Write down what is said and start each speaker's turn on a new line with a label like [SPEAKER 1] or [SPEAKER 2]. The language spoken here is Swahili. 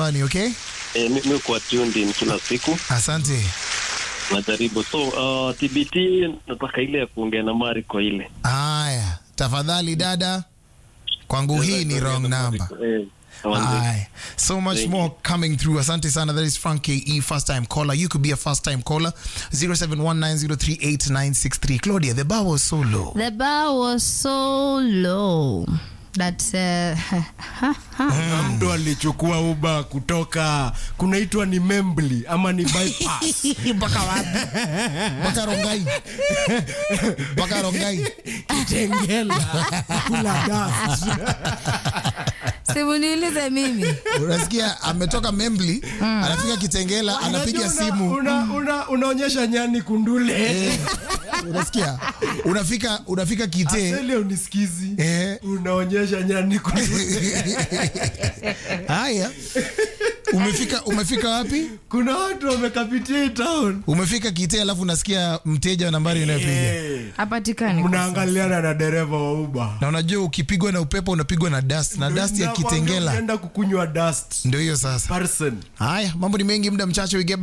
[SPEAKER 1] hewani okay
[SPEAKER 2] Eh, mi- mi kuwa tuned in kila siku
[SPEAKER 1] asante
[SPEAKER 2] najaribu. So uh, TBT nataka ile ya kuongea na Mari kwa ile
[SPEAKER 1] haya tafadhali dada kwangu hii ni wrong number
[SPEAKER 2] Eh, awanze.
[SPEAKER 1] Aye. So much
[SPEAKER 2] Thank
[SPEAKER 1] more coming through. Asante sana. That is Frank KE, first time caller. You could be a first time caller. 0719038963. Claudia, the bar was so low.
[SPEAKER 3] The bar was so low that uh,
[SPEAKER 4] Na mtu alichukua uba kutoka kunaitwa ni Membli ama ni bypass
[SPEAKER 1] Mpaka wapi? Mpaka Rongai. Mpaka Rongai.
[SPEAKER 4] Kitengela kula dust.
[SPEAKER 3] simuniulize mimi
[SPEAKER 1] Unasikia ametoka Membli, anafika Kitengela, anapiga
[SPEAKER 4] Unajua una-
[SPEAKER 1] simu.
[SPEAKER 4] una- una- unaonyesha nyani kundule
[SPEAKER 1] Eh, Unasikia? Unafika unafika Kite.
[SPEAKER 4] Aseli unisikizi
[SPEAKER 1] Eh.
[SPEAKER 4] unaonyesha nyani kundule
[SPEAKER 1] Haya. Umefika umefika wapi?
[SPEAKER 4] kuna watu wamekapitia hii town
[SPEAKER 1] Umefika Kite alafu unasikia mteja wa nambari unayopiga.
[SPEAKER 4] Eh.
[SPEAKER 3] hapatikani kwa
[SPEAKER 4] mnaangaliana na dereva wa uba
[SPEAKER 1] na unajua ukipigwa na upepo unapigwa na dust na dust ya kitengela
[SPEAKER 4] enda kukunywa dust
[SPEAKER 1] ndio hiyo sasa
[SPEAKER 4] person
[SPEAKER 1] haya mambo ni mengi muda mchache we get